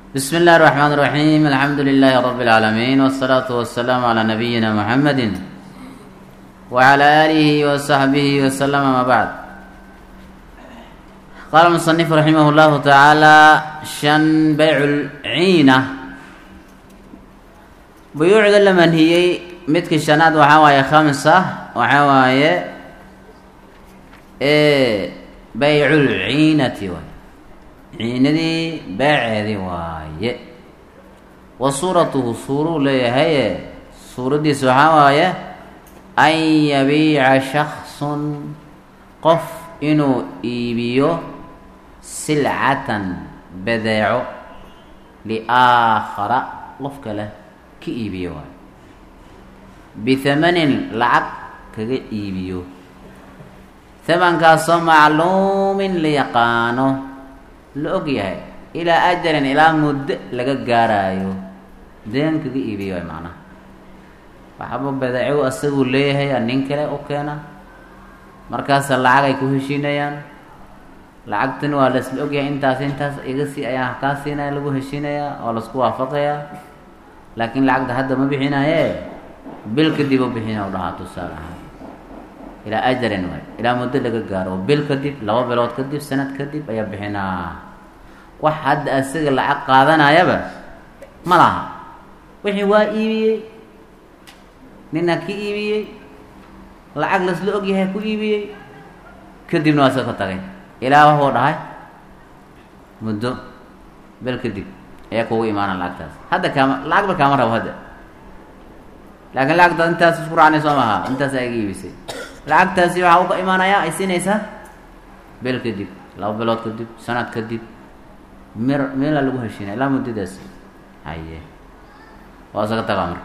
بسم الله الرحمن الرحيم الحمد لله رب العالمين والصلاة والسلام على نبينا محمد وعلى آله وصحبه وسلم ما بعد قال المصنف رحمه الله تعالى شن بيع العينة بيوعد لمن هي متك الشناد وحاواية خمسة وحاواية إيه بيع العينة وي ciinadii beeceedii waaye wa suuratuhu suuruu leeyahaye suuraddiisa waxaa waaye an yabiica shaksun qof inuu iibiyo silcatan badeeco liaakhara qof kale ka iibiyo waaye bihamanin lacag kaga iibiyo hamankaasoo macluumin la yaqaano la og yahay ilaa ajalin ilaa muddo laga gaaraayo deen kaga iibiyo way macnaha waxaba badeeco asaguu leeyahay nin kale u keena markaasa lacag ay ku heshiinayaan lacagtani waa laisla ogyahay intaas intaas iga sii ayaa kaa siinaya lagu heshiinayaa oo laisku waafaqayaa laakiin lacagta hadda ma bixinaaye bil kadib u bixina u dhahaa tusaale ahaan ilaa ajalin waay ilaa muddo laga gaaro bil kadib laba bilood kadib sanad kadib ayaa bixinaa wax hadda asaga lacag qaadanayaba ma laha wixii waa iibiyey nina ka iibiyey lacag lasla ogyahay ku iibiyey kadibna waa iska ka tagay ilaa waxuu dhahay muddo bil kadib ayaa kugu imaana lacagtaas hadda kaama lacagba kaama rabo hadda laakiin lacagta intaas isku raacnay soo maha intaas aa iga iibisay lacagtaasi waxaa uka imaanayaa ay siinaysaa bil kadib laba bilood kadib sanad kadib mir meelaa lagu heshiinaya ilaa muddadaas haye waa isaga tagaa marka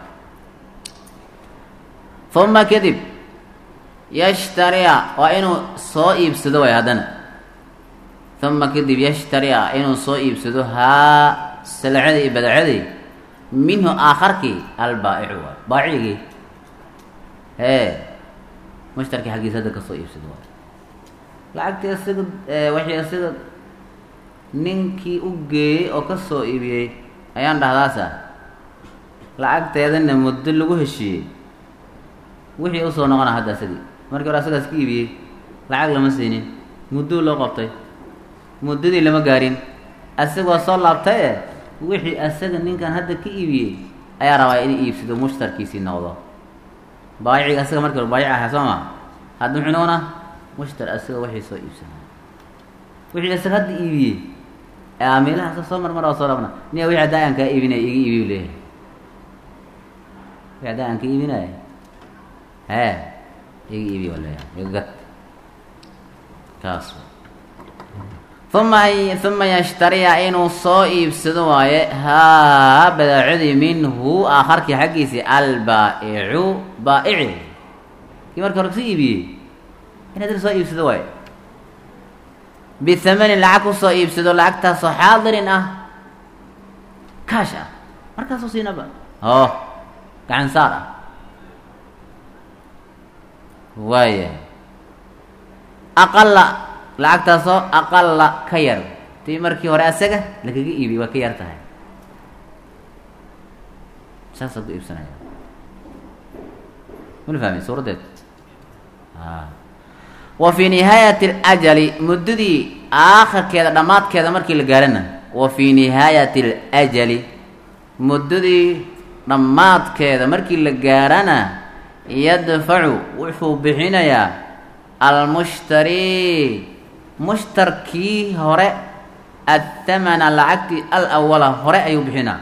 uma kadib yashtariya waa inuu soo iibsado way haddana uma kadib yashtariya inuu soo iibsado haa salcadii iyo badacadii minhu aakharkii albaa'icu waay baacigii hee mushtarkii xaggiisa hadda kasoo iibsado waay lacagtii isaga waxii isaga ninkii u geeyey oo kasoo iibiyey ayaan dhahdaasa lacagteedana muddo lagu heshiiyey wixii usoo noqona hadda isagii markii hore asagaas ka iibiyey lacag lama siinin mudduu loo qabtay muddadii lama gaarin asagoo soo laabtay e wixii asaga ninkan hadda ka iibiyey ayaa rabaa inuu iibsado mushtarkiisii noqdo baayiciga asaga markii hore baayic ahaa soo ma hadda muxuu noqonaa mushtar asaga waxay soo iibsanaa wixii asaga hadda iibiyey meelaha asaga soo marmara oo soo laabna niya wixii haddaa aan kaa iibinaya iga iibiyu leeyahay wixii haddaa aan ka iibinaya hee iga iibiy waa leeyahay iga gad kaas uma uma yashtariya inuu soo iibsado waaye haa badaacadii minhu aakharkii xaggiisii albaa'icu baa'ici kii markii hore kasoo iibiyey in haddana soo iibsado waaye bihamanin lacag kusoo iibsado lacagtaasoo xaadirin ah kaash ah markaasoo siinaba oo gacan saar ah waayahay aqala lacagtaasoo aqala ka yar tii markii hore asaga lagaga iibiyey waa ka yar tahay saasaa ku iibsanaya mala fahmay suuraddeed wa fii nihaayati alajali muddadii aakhirkeeda dhammaadkeeda markii la gaarana wa fii nihaayati alajali muddadii dhammaadkeeda markii la gaarana yadfacu wuxuu bixinayaa almushtari mushtarkii hore athamana lacagtii al awala hore ayuu bixinaa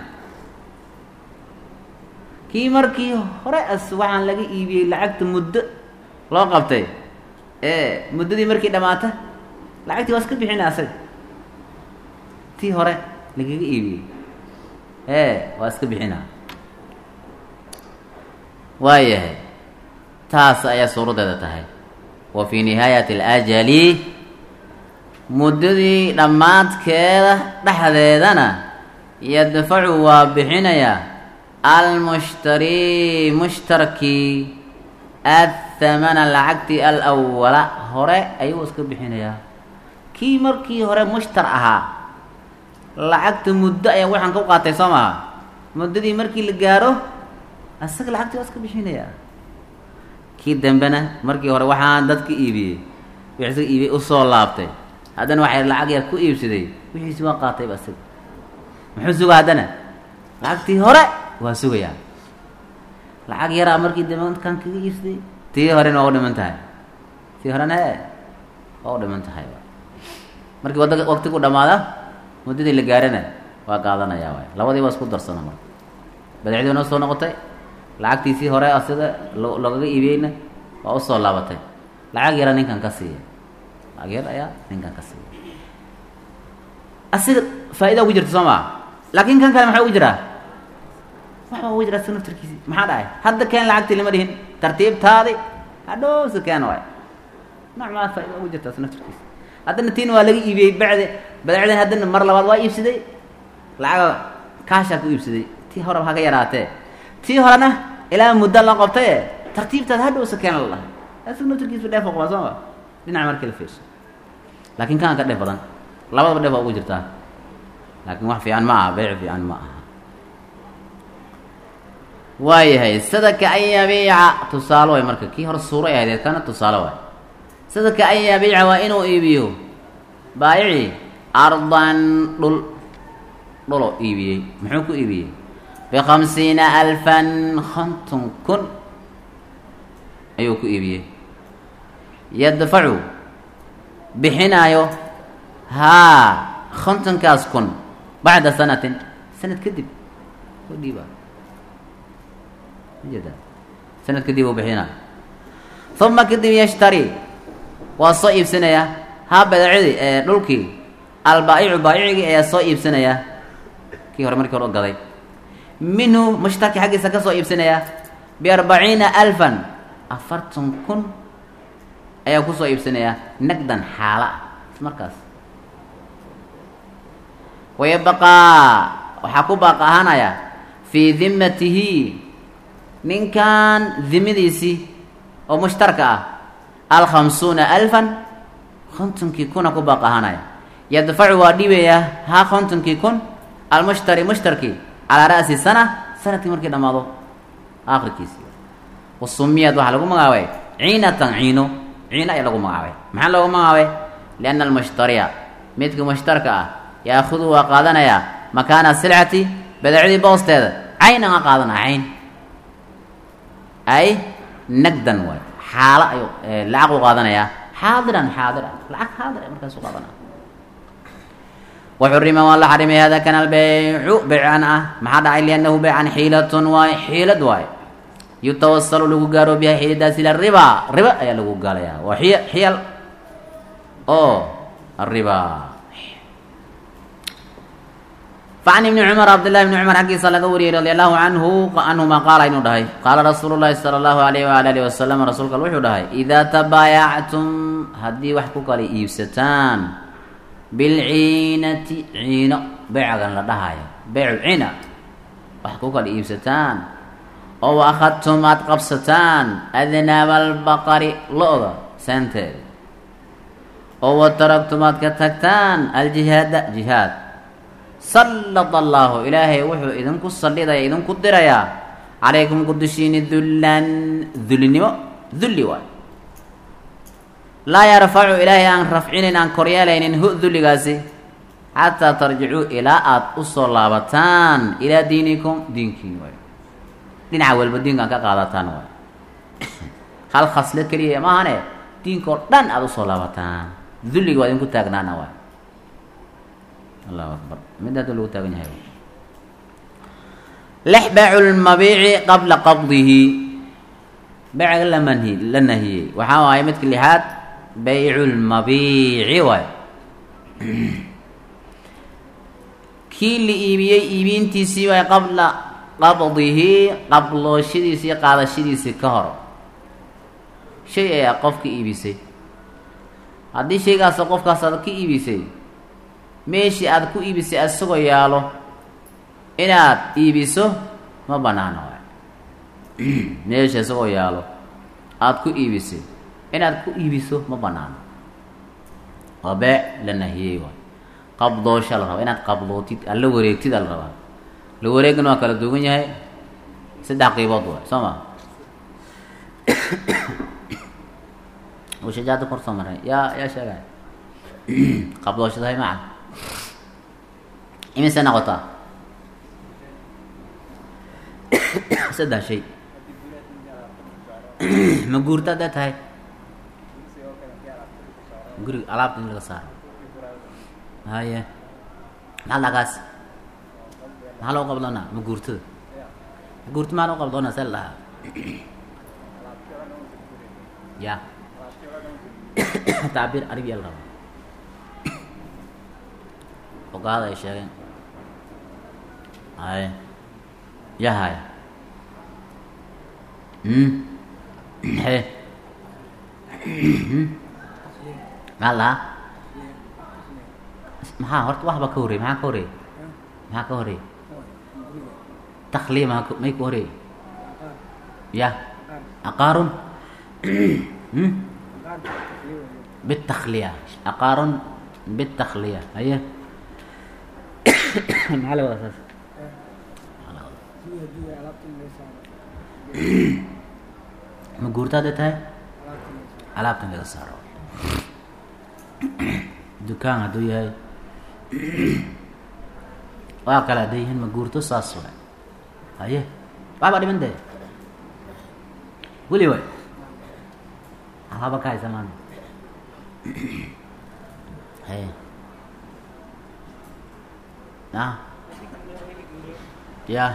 kii markii hore as waxaan laga iibiyey lacagta muddo loo qabtay ee muddadii markii dhammaata lacagtii waa iska bixina asaga tii hore lagaga iibiyey ee waa iska bixinaa waayahay taas ayaa suuraddeeda tahay wa fii nihaayati alajali muddadii dhammaadkeeda dhexdeedana yadfacu waa bixinayaa almushtari mushtarkii athamana lacagtii alawala hore ayuu iska bixinayaa kii markii hore mushtar ahaa lacagta muddo ayaa waxaan ka qaatay soo maha muddadii markii la gaaro asaga lacagtii waa iska bixinayaa kii dambena markii hore waxaan dadka iibiyey wixii isaga iibiyey usoo laabtay haddana waxay lacag yar ku iibsaday wixiisi waa qaatayba isaga muxuu sugaa haddana lacagtii hore waa sugayaa lacag yaraa markii dambe kan kaga iibsaday tii horena waa u dhiman tahay tii horena e waa u dhiman tahay markii wada waqtigu dhamaada muddadii la gaarana waa qaadanayaa waay labadii waa isku darsana marka badeecdii noo soo noqotay lacagtiisii hore asiga lo loogaga iibiyeyna waa usoo laabatay lacag yara ninkan ka siiya lacag yar ayaa ninkan ka siiya asiga faa-ida ugu jirta soo maa laakin kan kale maxaa ugu jiraa waxba ugu jira asiga naftarkiisi maxaa dhacay hadda keen lacagtii lama dhihin tartiibtaadi hadhow si keen waay nooc maa faa-ida ugu jirta asi naftarkiisi haddana tiin waa laga iibiyey bacde badeecdan haddana mar labaad waa iibsaday lacaga kaashaa ku iibsaday tii horeba ha ka yaraatee tii horena ilaa muddo la qabtaye tartiibtaad hadhow sakeen la dhahay asiga naftarkiisa dheef qabaa soo ma dhinaca markii la fiirso laakin kaan ka dheef badan labadaba dheef waa ugu jirtaa laakin wax fiican ma aha beyc fiican ma aha waayahay sadaka an yabiica tusaale way marka kii hore suuro ay ahayd kana tusaale waay sadaka an yabiica waa inuu iibiyo baayici ardan dhul dhuloo iibiyey muxuu ku iibiyey bikhamsiina alfan konton kun ayuu ku iibiyey yadfacu bixinaayo haa kontonkaas kun bacda sanatin sanad kadib u dhiiba majeeda sanad kadib uu bixinaayo uma kadib yashtari waa soo iibsanayaa haa badeecadii ee dhulkii albaa'icu baa'icigii ayaa soo iibsanayaa kii hore markii hore u gaday minhu mushtaki xaggiisa ka soo iibsanayaa biarbaciina alfan afartan kun ayaa kusoo iibsanayaa nagdan xaala ah markaas wayabaqaa waxaa ku baaq ahaanaya fii dimatihi ninkan dimadiisii oo mushtarka ah alkhamsuuna alfan kontonkii kuna ku baaq ahaanaya yadfacu waa dhiibayaa haa kontonkii kun almushtari mushtarkii calaa ra'si sana sanadkii markii dhammaado aakhirkiisi wasumiyad waxaa lagu magacaabay ciinatan ciino ciino ayaa lagu magacaabay maxaa loogu magacaabay lianna almushtariya midka mushtarka ah yaakudu waa qaadanayaa makaana silcati badeecadii boosteeda caynan a qaadanaya cayn ay nagdan waay xaalo ayuu lacag u qaadanayaa xaadiran xaadir ah lacag xaadir a markaasu qaadanaya waxurima waa la xarimay hada kana albeycu beycan ah maxaa dhacay liannahu beycan xiilatun waay xiilad waay yutawasalu lagu gaaro biha xiiladaas ila riba riba ayaa lagu gaalayaa waa xiy xiyal oo ariba facan ibni cumar cabdillahi bni cumar xaggiisa laga wariyey radi allahu canhu canhuma qaala inuu dhahay qaala rasuulu llahi sala allahu alayh waala alihi wasalam rasuulka wuxuu dhahay idaa tabaayactum haddii wax ku kala iibsataan bilciinati ciino beycagan la dhahayo beyculcina wax ku kala iibsataan oo wa akhadtum aada qabsataan adnaaba albaqari lo-da saanteeda oo wa taragtum aad ka tagtaan aljihaada jihaad sallada allaahu ilaahay wuxuu idinku sallidaya idinku dirayaa calaykum ku dushiini dullan dullinimo dulli waay laa yarfacu ilaahay aan rafcinin aan koryeelaynin hu dulligaasi xataa tarjicuu ilaa aada usoo laabataan ilaa diinikum diinkiin waay dhinaca walba diinkaan ka qaadataan waay hal khaslo keliya maahane diinkao dhan aada usoo laabataan dulliga waa idinku taagnaana waay allahu akbar mid hadda lagu taagan yahay lexbacu lmabiici qabla qabdihi beyca la manhi la nahiyey waxaa waaye midka lixaad baycu lmabiici waay kii la iibiyey iibintiisii waay qabla qabdihi qablooshadiisii qaadashadiisii ka hor shay ayaa qofka iibisay haddii shaygaas qofkaas aad ka iibisay meeshii aada ku iibisay isagoo yaalo inaad iibiso ma banaana waay meesha isagoo yaalo aada ku iibisay inaad ku iibiso ma banaano waa beec la nahiyey waay qabdoosha la rabaa inaad qabdootid alla wareegtid ala rabaa la wareegana waa kala duwan yahay saddex qiibood waay soo ma shajaada kor soo maray yaa yaa sheegay qabdooshadahay maca imise noqotaa saddex shay ma guurta hadday tahay guriga alaabta in laga saaro haye maxaa dhagaas maxaa loo qabdoonaa ma guurtada ma guurta maxaa loo qabdoonaa see la dhahaa ya tacbiir arabiya la rabaa ogaada ay sheegeen haye ya haya he maxaa lahaa maxaa horta waxba ka horey maxaa ka horey maxaa ka horey takliya maa may ka horey ya aqaarun bitakliya aqaarun bitakliya haye maxaa la wadaa saas ma guurta hadday tahay alaabtan laga saaro dukaan hadduu yahay waa kale hadday yihiin ma guurto saas waay haye waxbaa dhiman dee weli waay haba ka haysa maanta haye a ya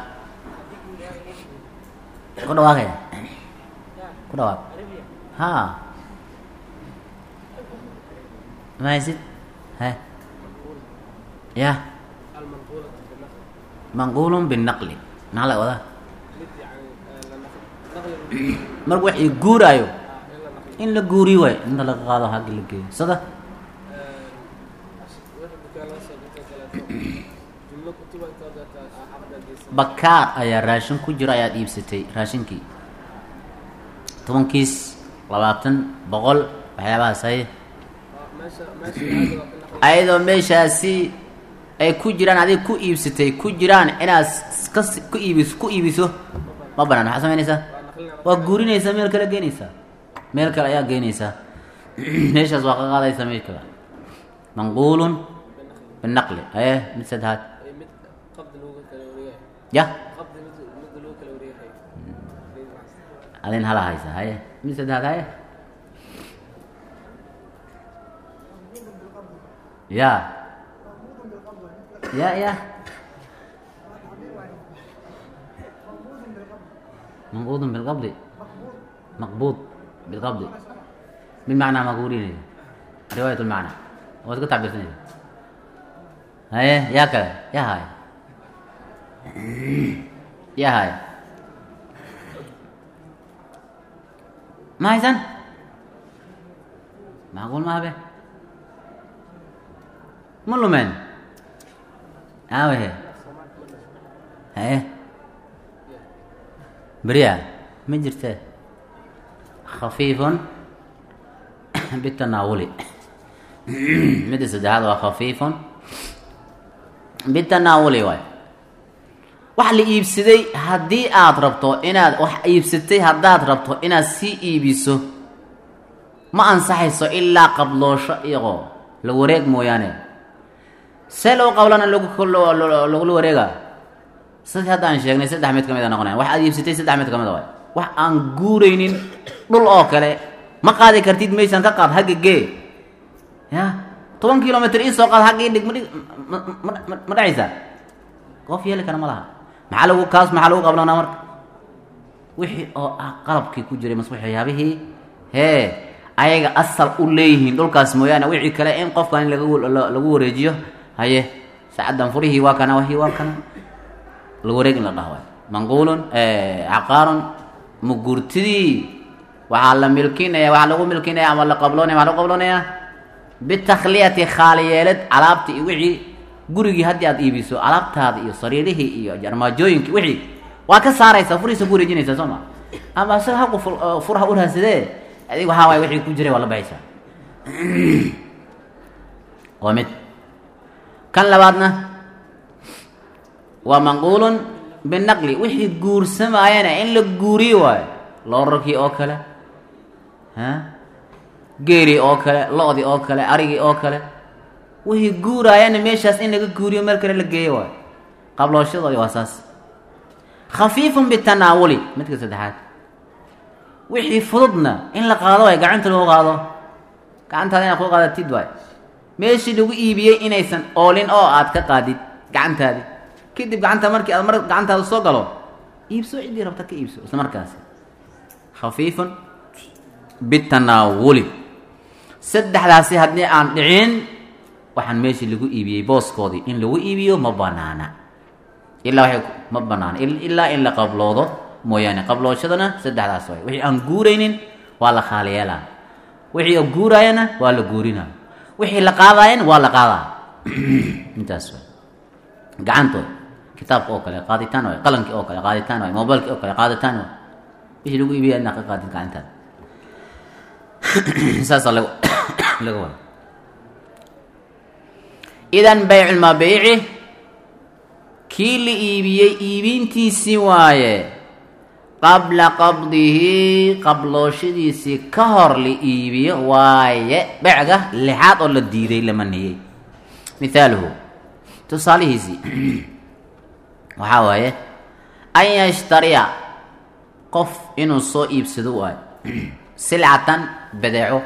ku dhawaaqaya ku dhawaaq ha ma haysid he ya manqulun binaqli maxaa laga wadaa marka wax i guuraayo in la guuriyo waay inta laga qaado haggi la geeyo sada bakaar ayaa raashin ku jiro ayaad iibsatay raashinkii tobankiis labaatan boqol waxyaabahaas haye ayadoo meeshaasi ay ku jiraan adiga ku iibsatay ku jiraan inaad ka ku iibis ku iibiso ma banaan maxaa samaynaysaa waa guurinaysaa meel kale geenaysaa meel kale ayaa geenaysaa meeshaas waa ka qaadaysaa meel kale manquulun binaqli aye mid saddexaad ya adin hala haysa haye mid saddexaad haye ya ya ya منقوض بالقبض مقبوض بالقبض من معنى مقولين رواية المعنى هو تقول تعبير ثاني هاي يا كذا يا هاي يا هاي ما يزن معقول ما به ملو من اه هي هاي بريا ما جرته خفيف بالتناول مد سدحاد waa خفيف بالتناول waay wax la iibsaday haddii aad rabto inaad wax iibsatay haddaad rabto inaad sii iibiso ma ansaxayso ilaa qabloosho iyagoo la wareeg mooyaane see loo qablana lagula wareega sidii hadda aan sheegnay saddex mid ka mid a noqonaya wax aad iibsatay saddex mid ka mid a waay wax aan guuraynin dhul oo kale ma qaadi kartid maysan ka qaad hagga gee ya toban kilomitr ii soo qaad haggii dhig madhig ma dhacaysaa qof yeeli kara ma laha maxaa lagu kaas maxaa lagu qablanaa marka wixii oo ah qalabkii ku jiray mas waxyaabihii hee ayaga asal u leeyihiin dhulkaas mooyaane wixii kale in qofkan in lagu wareejiyo haye sacaddan furihii waa kana wahii waa kana la wareeg in la dhaho waay manquulun caqaarun mugurtidii waxaa la milkinaya waxaa lagu milkinaya ama la qabloonaya waxaa lagu qabloonaya bitakhliyati khaaliyeelad alaabti iyo wixii gurigii haddii aad iibiso alaabtaada iyo sariirihii iyo armaajooyinkii wixii waa ka saaraysaa furihiisa ku wareejinaysaa soo ma ama isaga haqu furha u raadsadee adig waxaa waay wixii ku jiray waa la baxaysaa waa mid kan labaadna waa manquulun binaqli wixii guursamaayana in la guuriyo waayo loorarkii oo kale ha geeri oo kale lo-di oo kale arigii oo kale wixii guuraayana meeshaas in laga guuriyo meel kale la geeyo waayo qablooshadooda waa saas khafiifun bitanaawuli midka saddexaad wixii fududna in la qaado waay gacanta lagu qaado gacantaada inaad ku qaadatid waay meeshii lagu iibiyey inaysan oolin oo aad ka qaadid gacantaadi kadib gacanta markii aad mar gacantaada soo galo iibso ciddii rabta ka iibso isla markaasi khafiifun bitanaawuli saddexdaasi haddii aan dhicin waxaan meeshii lagu iibiyey booskoodii in lagu iibiyo ma banaana ilaa waay ma banaana ilaa in la qabloodo mooyaane qablooshadana saddexdaas waay wixii aan guuraynin waa la khaaliyeelaa wixii guuraayana waa la guurinaa wixii la qaadaayana waa la qaadaa intaas waay gacantooda kitaabka oo kale qaaditaan waay qalankii oo kale qaaditaan waay mobilkii oo kale qaaditaan waay wixii lagu iibiya inaa ka qaadin gacantaada saasaa lag laga wada idan bayculmabiici kii la iibiyey iibintiisii waaye qabla qabdihi qablooshadiisii ka hor la iibiyo waaye becga lixaad oo la diiday lama niyey mithaaluhu tusaalihiisii waxaa waaye an yashtariya qof inuu soo iibsado waayo silcatan badeeco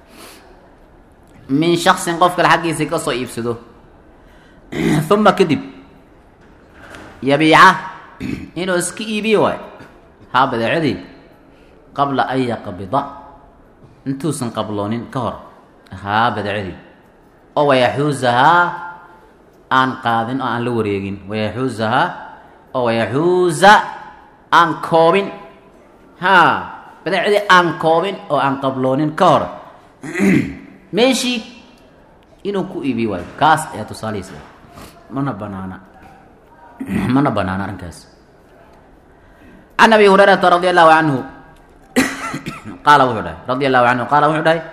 min shaksin qof kale xaggiisii ka soo iibsado uma kadib yabiica inuu iska iibiyo waayo haa badeecadii qabla an yaqbida intuusan qabloonin ka hor haa badeecadii oo wayaxuusahaa aan qaadin oo aan la wareegin wayaxuusahaa oo wayaxuusa aan koobin haa badeecadii aan koobin oo aan qabloonin ka hor meeshii inuu ku iibiyo waayo kaas ayaa tusaalihiisa mana banaana mana banaana arrinkaas can abi hurayrata radi allahu canhu qaala wuxuu dhahay radi allahu canhu qaala wuxuu dhahay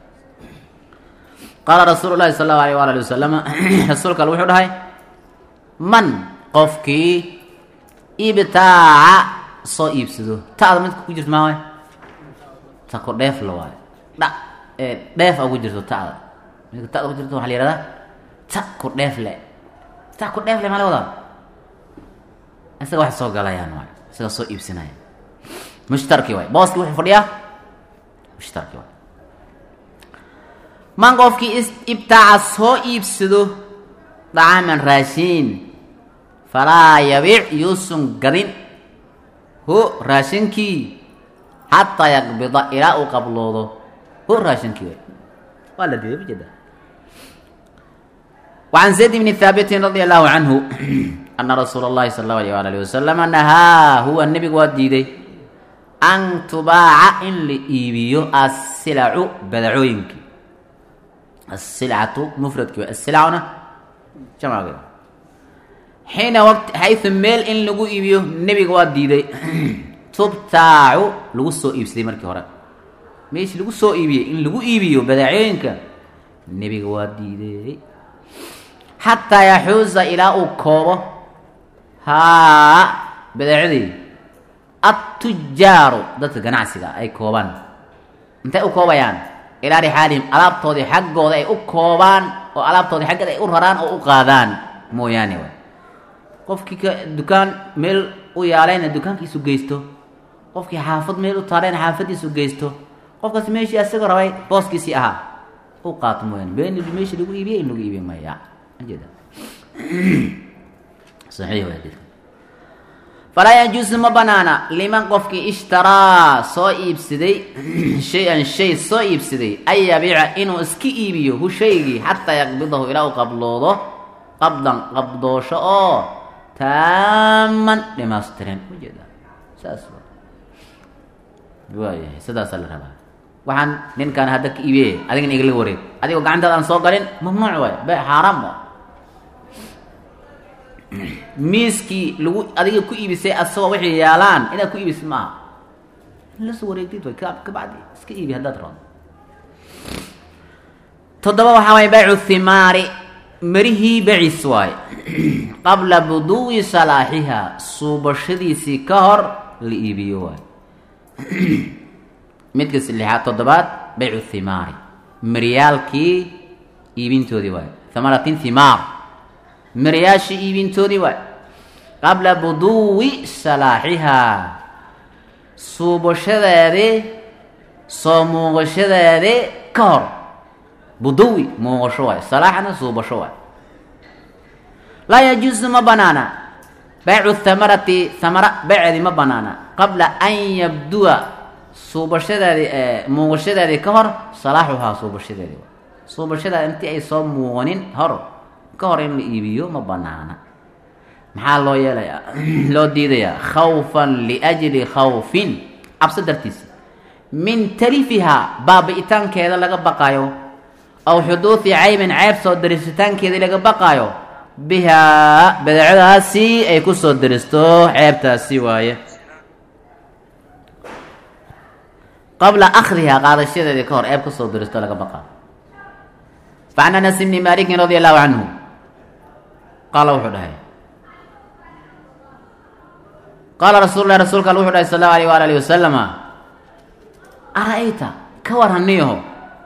qaala rasuulu llahi sala allahu alayh waala ali wasalama rasuulka al wuxuu dhahay man qofkii ibtaaca soo iibsado ta'da midka ku jirto maa waay ta ku dheef la waayo dha dheef a ku jirto ta'da midka ta'da ku jirto waxaa la yihahdaa ta ku dheef le ta ku dheef le maa la wadaa isaga wax soo galayaan waay isaga soo iibsanaya mushtarki waay booski wuxuu fadhiyaa mushtarki waay man qofkii ibtaaca soo iibsado dacaaman raashiin falaa yabiic yuusan gadin hu raashinkii xataa yaqbida ilaa uu qabloodo hu raashinkii waay waa la diiday ujeeda وعن زيد بن ثابت رضي الله عنه أن رsuuل الlahi صلى الله عليه وaله وسلم نahاa huwa nebigu waa diiday an tubaaca in la iibiyo aلsilacu badacooyinkii aلsilcatu mfradki wa asilcuna jamcgeeda xiina wt xayثu meel in lagu iibiyo nebiga waa diiday tubtaacu lagu soo iibsaday markii hore meeshii lagu soo iibiyey in lagu iibiyo badacooyinka nebiga waa diiday xataa yaxuuza ilaa uu koobo haa badeecadii attujaaru dadka ganacsiga ay koobaan intay u koobayaan ilaa rixaalihim alaabtoodii xaggooda ay u koobaan oo alaabtoodii xaggeeda ay u raraan oo u qaadaan mooyaane way qofkii ka dukaan meel u yaalayna dukaankiisu geysto qofkii xaafad meel u taalayna xaafadiisu geysto qofkaas meeshii asaga rabay booskiisii ahaa u qaato mooyaane been meeshii lagu iibiyey in lagu iibiy maya majeeda saxiix waa jidka falaa yajuusu ma banaana liman qofkii ishtaraa soo iibsaday shay-an shay soo iibsaday an yabiica inuu iska iibiyo hu shaygii xataa yaqbidahu ilaa uu qabloodo qabdan qabdoosho oo taaman dhimaystiran ujeeda saas waayahay sidaasaa la rabaa waxaan ninkaan hadda ka iibiye adigana igala wareeg adigoo gacantaada aan soo galin mamnuuc waay be xaaraam waay miiskii lagu adiga ku iibisay asagoo waxay yaalaan inaad ku iibisay maaha in lasoo wareegtid way kabacdi iska iibi haddaad rado toddoba waxaa waaya baycu thimaari marihii bacis waaye qabla buduwi salaaxihaa suubashadiisii ka hor la iibiyo waaye midka lixaad toddobaad baycu thimaari maryaalkii iibintoodii waaye thamaratin thimaar maryaashii iibintoodii waaye qabla buduwi salaaxihaa suubashadeedii soo muuqashadeedii ka hor buduwi muuqasho waay salaaxna suubasho waay laa yajuusu ma banaana baycu thamarati thamara bayceedii ma banaana qabla an yabduwa suubashadeedii muuqashadeedii ka hor salaaxuhaa suubashadeedii waay suubashadeeda intii ay soo muuqanin hor ka hor in la iibiyo ma banaana maxaa loo yeelayaa loo diidayaa khawfan liajli khawfin cabso dartiisa min talifihaa baabi'itaankeeda laga baqaayo aw xuduudi caybin ceyb soo darisitaankeedii laga baqaayo bihaa badeecadaasi ay ku soo daristo ceebtaasi waaye qabla akhdihaa qaadashadeedii ka hor ceeb kasoo daristo laga baqaayo facan anas bni malikin radia allahu canhu qaala wuxuu dhahay qaala rasuul lah rasuulka al wuxuu dhahay sal allahu alayh waala alihi wasalama ara-ayta ka warhaniyaho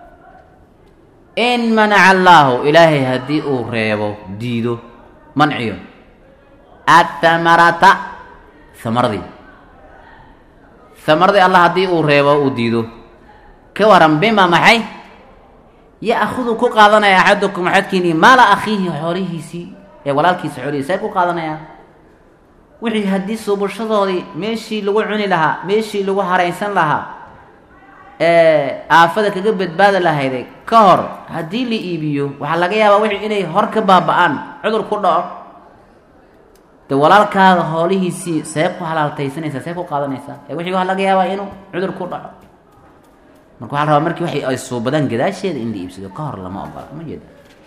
in manaca allaahu ilaahay haddii uu reebo diido manciyo athamarata hamaradii hamaradii allah haddii uu reebo uu diido ka waran bima maxay ya-hudu ku qaadanaya axadukum axadkiini maala akhiihi xoolihiisii ee walaalkiisa xoolihiisi ay ku qaadanayaan wixii haddii suubashadoodii meeshii lagu cuni lahaa meeshii lagu haraysan lahaa ee aafada kaga badbaadi lahayday ka hor haddii la iibiyo waxaa laga yaabaa wixii inay hor ka baaba-aan cudur ku dhaco de walaalkaada hoolihiisii see ku halaaltaysanaysaa see ku qaadanaysaa ee wixii waxaa laga yaabaa inuu cudur ku dhaco marka waxaa la rabaa markii waxay ay suubadaan gadaasheeda in la iibsado ka hor lama ogola ma jeeda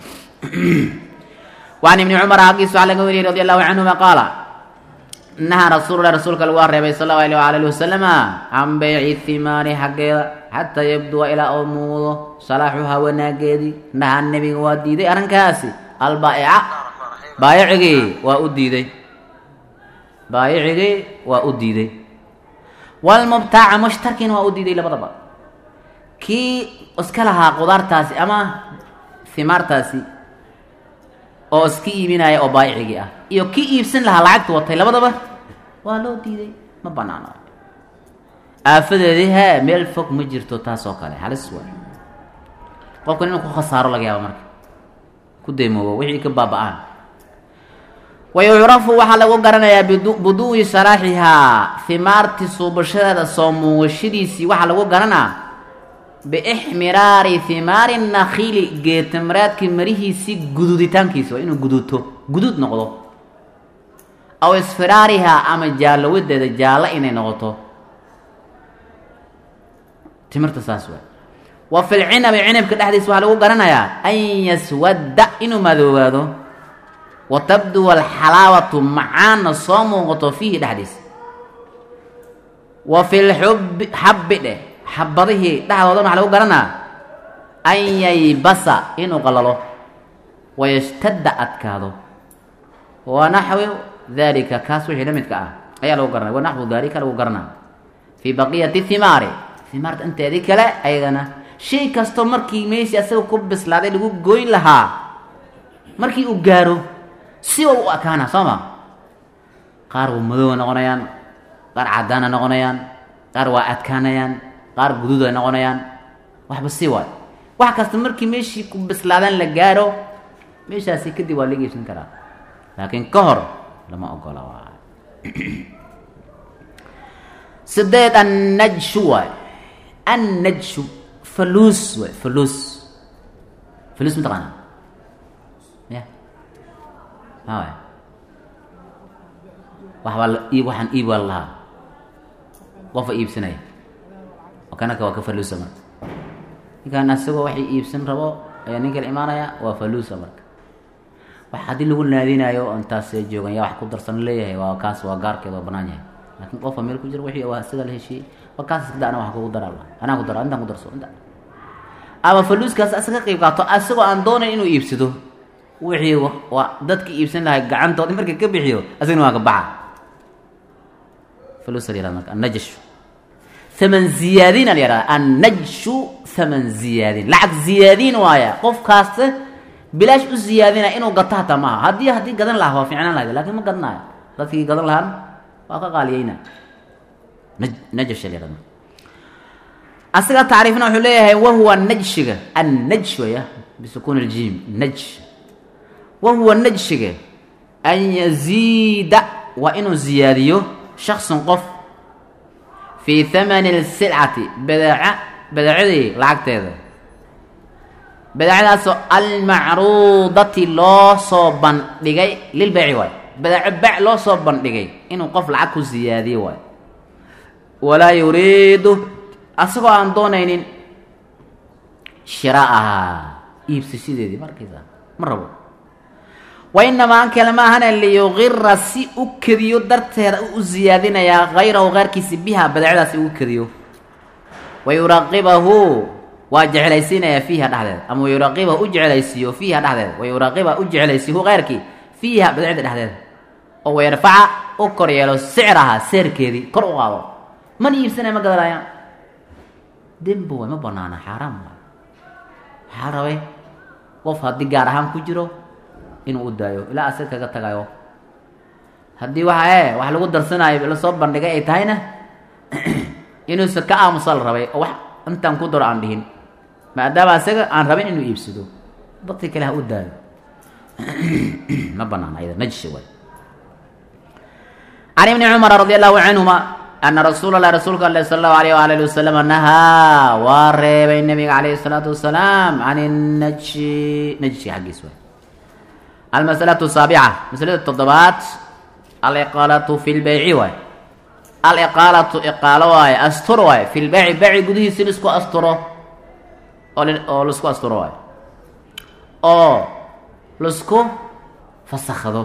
waan ibni cumar xaggiis waxaa laga wariyey radi allahu canhuma qaala nahaa rasuululah rasuulka lagu reebay sal allahu alayh waala alihi wasalama can beyci thimaari xaggeeda xataa yabduwa ilaa uu muudo salaaxuhaa wanaageedii nahaa nebiga waa diiday arrinkaasi albaa'ica baayicigii waa u diiday baayicigii waa u diiday walmubtaaca mushtarkiina waa u diiday labadaba kii iska lahaa qudaartaasi ama himaartaasi oo iska iibinaya oo baayicigii ah iyo kii iibsan lahaa lacagta watay labadaba waa loo diiday ma banaano aafadeedii hee meel fog ma jirto taas oo kale halis waay qofkan inuu ku khasaaro laga yaabo marka ku daymoobo wixii ka baaba-aan wayucrafu waxaa lagu garanayaa buduwi salaaxihaa himaartii suubashadeeda soo muuqashadiisii waxaa lagu garanaa biixmiraari himaari nakhiili geetamraadkii marihiisii gududitaankiisi waa inuu guduto guduud noqdo aw isfiraarihaa ama jaallowadeeda jaallo inay noqoto timirta saas waay wa fil cinabi cinabka dhexdiisa waxaa lagu garanayaa an yaswadda inuu madoobaado wa tabduwa alxalaawatu macaanna soo muuqato fiihi dhexdiisa wa fil xubbi xabbi dheh xabadihii dhexdoodan waxaa lagu garanaa an yaybasa inuu qalalo wayashtadda adkaado wa naxwi dalika kaas wixii la midka ah ayaa lagu garanaya wa naxwu dalika lagu garanaa fii baqiyati himaari himaarta inteedii kale ayadana shay kastoo markii meeshii asaga ku bislaaday lagu goyn lahaa markii uu gaaro siba u akaana soo ma qaar waa madooba noqonayaan qaar caddaana noqonayaan qaar waa adkaanayaan qaar guduud ay noqonayaan waxba si waay wax kasta markii meeshii ku bislaadaan la gaaro meeshaasi kadib waa laga iibsan karaa laakiin ka hor lama ogola waay sideed annajshu waay annajshu faluus waay faluus faluus mataqaana ya ma waay waxbaa iib waxaan iib waa lahaa qofa iibsanaya kanaka waa ka faluusa marka ninkaan asagoo waxay iibsan rabo ayaa nin kala imaanaya waa faluusa marka wax haddii lagu naadinayo oo intaas joogan yaa wax ku darsan leeyahay waa kaas waa gaarkeed waa banaan yahay laakiin qofka meel ku jira wixii waa isaga la heshiiyey waa kaas iskada ana wax kugu daraa anaa ku dara intaan ku darso inta ama faluuskaas asaga ka qayb qaato asagoo aan doonayn inuu iibsado wixii waa dadka iibsan lahay gacantoodi markii ka bixiyo asagna waa ka baxa fulusa la yihahda marka annajshu haman ziyaadina la yihahda annajshu haman ziyaadin lacag ziyaadiin waaya qofkaas bilaash u ziyaadina inuu gato hataa maaha haddii haddii gadan lahaa waa fiicnaan lahayd lakin ma gadnaayo dadkii gadan lahaan waa ka qaaliyeyna najsh la yihahda asiga tacriifna wuxuu leeyahay wahuwa najshiga annajsh waya bisukuun اljim najsh wahuwa najshiga an yaziida waa inuu ziyaadiyo shaksun qof fii hamani اlsilcati badeeca badeecadii lacagteeda badeecadaasoo almacruudati loo soo bandhigay lilbeyci waay badeeco bec loo soo bandhigay inuu qof lacag ku ziyaadiyo waay walaa yuriidu asagoo aan doonaynin shiraaha iibsashadeedii markaysa ma rabo wa inamaa an kale ma ahana liyuqira si u kediyo darteeda u ziyaadinayaa hayrahu keyrkiisi biha badeecadaasi ugu kediyo wa yuraqibahu waa jeclaysiinayaa fiiha dhexdeeda ama wayuraqibahu u jeclaysiiyo fiiha dhexdeeda wa yuraqiba u jeclaysiihu keyrkii fiiha badeecda dhexdeeda oo wayarfaca u kor yeelo sicraha seerkeedii kor u qaado mana iibsanaya ma gadanayaan dembi way ma banaana xaaraam waay maxaa rabay qof haddii gaar ahaan ku jiro inuu u daayo ilaa asaga kaga tagayo haddii waxa e wax lagu darsanaayo lasoo bandhigay ay tahayna inuusa ka aamusa la rabay oo wax intaan ku daro aan dhihin maadaama asaga aan rabin inuu iibsado dadkii kale ha u daayo ma banaana ayada najshi waay can ibni cumara radi allahu canhuma ana rasuula lah rasuulka ale sala allahu alayh waala ali wasalam nahaa waa reebay nabiga calayhi salaatu wasalaam can najshi najshi xaggiis waay almasalatu saabica masalada toddobaad aliqaalatu fi lbeyci waay aliqaalatu iqaalo waaye astur waaye fi lbeyci beyci gudihiisi laisku asturo oo oo laisku asturo waayo oo laisku fasakhdo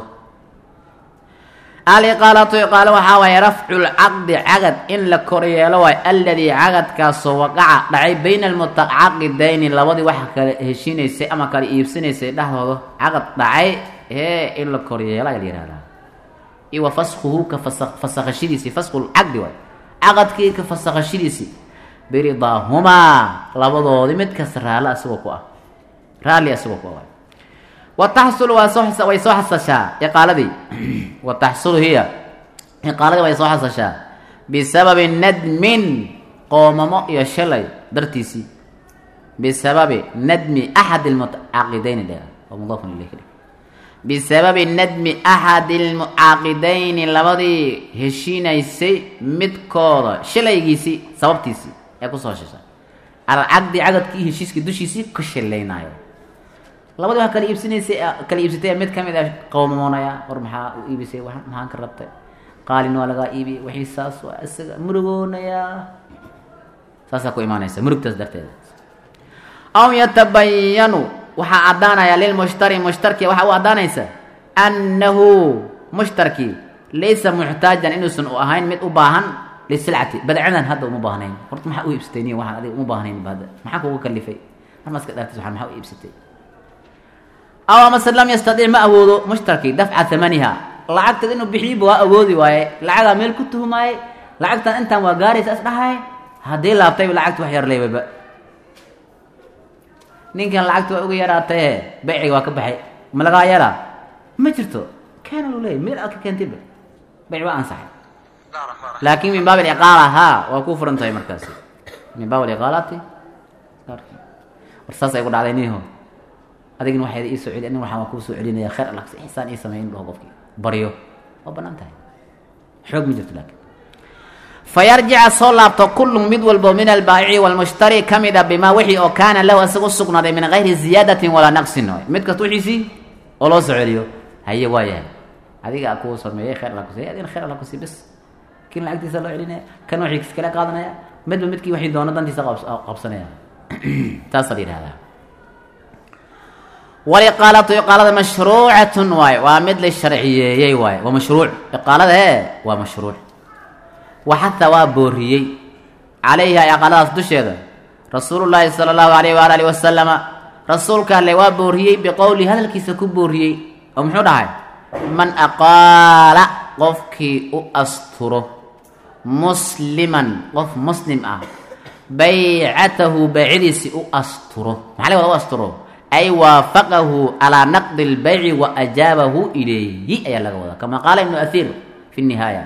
aliqaalatu iqaalo waxaa waaye rafcu lcaqdi cagad in la koryeelo waayo aladii cagadkaasoo waqaca dhacay bayna almutacaqidayni labadii waxa kale heshiinaysay ama kale iibsanaysay dhexdooda cagad dhacay ee in la koryeelo ayaa la yihahdaa iyo wa faskuhu ka fasa fasakhashadiisii fasku lcaqdi waay caqadkii ka fasakhashadiisii biridaahumaa labadoodii mid kasta raalli asagoo ku ah raalli asagoo ku ah waay wa taxsulu waa soo way soo xasashaa iqaaladii wa taxsulu hiya iqaaladii way soo xasashaa bisababi nadmin qoomamo iyo shalay dartiisii bisababi nadmi axad almutacaqidayni dhe oo mudaafun ilayh ka dhig bisababi nadmi axadi almucaaqidayni labadii heshiinaysay midkooda shalaygiisii sababtiisii ee kusoo hashasha alcaqdi cagadkii heshiiskii dushiisii ku shilaynaayo labadii waa kala iibsanaysay kala iibsatay mid kamid ah qowmamoonaya war maxaa u iibisay wa maxaan ka rabtay qaalin waa lagaa iibiyay wixii saas waa isaga murugoonayaa saasaa ku imaanaysa murugtaas darteeda aw yatabayanu waxaa caddaanaya lilmushtari mushtarki waxaa u caddaanaysa annahu mushtarkii laysa muxtaajan inuusan u ahayn mid u baahan lisilcati badcadan hadda uma baahnayn horta maxaa u iibsatay niy waxaan adiga uma baahnayn hadda maxaa kugu kalifay marmaska dhaartis waxaan maxaa u iibsatay aw amase lam yastadic ma awoodo mushtarkii dafca hamaniha lacagteed inuu bixiyiba waa awoodi waaye lacagaa meel ku tuhmaaye lacagtan intaan waa gaaraysa is dhahay haddii laabtayba lacagta wax yar leebaba ninkan lacagta waa uga yaraataye beyciga waa ka baxay ma lagaa yaraa ma jirto keena lu leeyay meel aad ka keentayba beyc waa ansaxay laakin min baab aliqaala haa waa ku furan tahay markaasi min baab aliqaalati war saasay ku dhacday niho adigna waxayd ii soo celi nin waxaan waa kuu soo celinaya khayr alla ixsaan ii sameyn dhaho qofkii baryo waa banaan tahay xoog ma jirto laakin fayarjica soo laabto kullu mid walbo min albaayici walmushtari ka mid a bimaa wixii oo kaana lahu isaga usugnaaday min gayri ziyaadatin walaa naqsin waay mid kasta wixiisii oo loo soo celiyo haye waa yahay adiga a kuu sameeyey khayr alla kusiy adina khayr alla kusii bes kin lacagtiisa loo celinaya kan wixiis kala qaadanaya midba midkii wixii doono dantiisa qabsanaya taasaa la yihahdaa waliqaalatu iqaalada mashruucatun waay waa mid la sharciyeeyey waay waa mashruuc iqaalada e waa mashruuc waxata waa booriyey calayha iqaaladaas dusheeda rasuulu llaahi sala allahu alayh waala alihi wasalama rasuulka alle waa booriyey biqowli hadalkiisa ku booriyey oo muxuu dhahay man aqaala qofkii u asturo musliman qof muslim ah baycatahu baycadiisi u asturo maxaa laga wada u asturo ay waafaqahu calaa naqdi lbayci wa ajaabahu ilayhi ayaa laga wadaa kama qaala ibnu ahiir fi nihaaya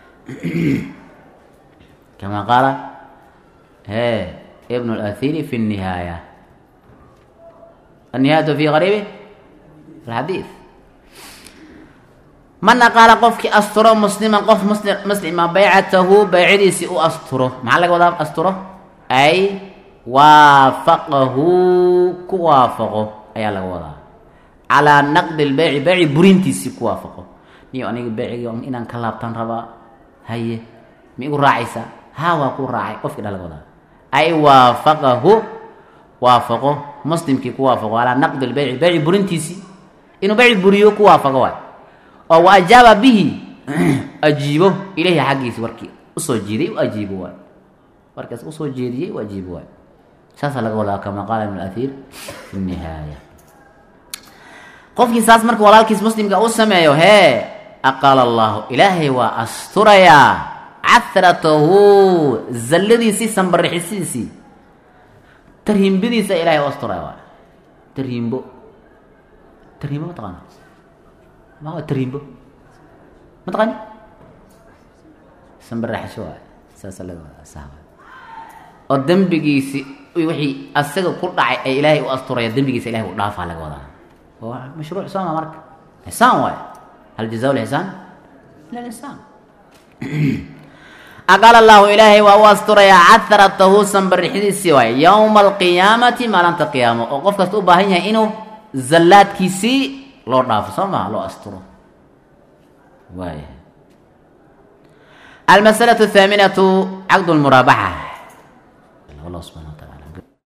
kama qaala he ibnu lahiiri fi nihaaya النهاية في غريب الحديث من قال قفك أستره مسلما قف مسلم مسلما بيعته بيعديسي أو أستره مع لك وضع أستره أي وافقه كوافقه أي لك وضع على نقد البيع بيع برينتيسي كوافقه نيو أنا بيع يوم إن كلابتان ربا هاي ميقول راعيسا ها وكو راعي قفك لك وضع أي وافقه waafaqo muslimkii ku waafaqo calaa naqdi lbeyci beyci burintiisii inuu beyci buriyo ku waafaqo waay oo wa ajaaba bihi ajiibo ilahi xaggiisa warkii usoo jiiday u ajiibo waay warkaas usoo jeediyey u ajiibo waay saasaa laga wadaa kama qaala ibn ahiir fi nihaaya qofkii saas marka walaalkiis muslimka u sameeyo hee aqaala allahu ilaahay waa asturayaa cahratahu zalladiisii sanbarixisidiisii tarhiimbadiisa ilahay u asturaya waay tarhiimbo tarhiimbo ma taqaana ma waa tarhiimbo ma taqaani sanbaraxasho waay saasa laga wadaa saa waay oo dembigiisi wixii asaga ku dhacay ay ilaahay u asturaya dembigiisa ilahay u dhaafaa laga wadaa waa mashruuc sooma marka xisaan waay hal jazaa lixsaan ila lisaan aqaal allahu ilaahay waa u asturayaa caharatahu sanbarixidiisii waay yowma alqiyaamati maalinta qiyaamo oo qof kasta u baahan yahay inuu zallaadkiisii loo dhaafo soo maha loo asturo waaya almasalatu athaaminatu caqd lmuraabaxa allah subxana wa taala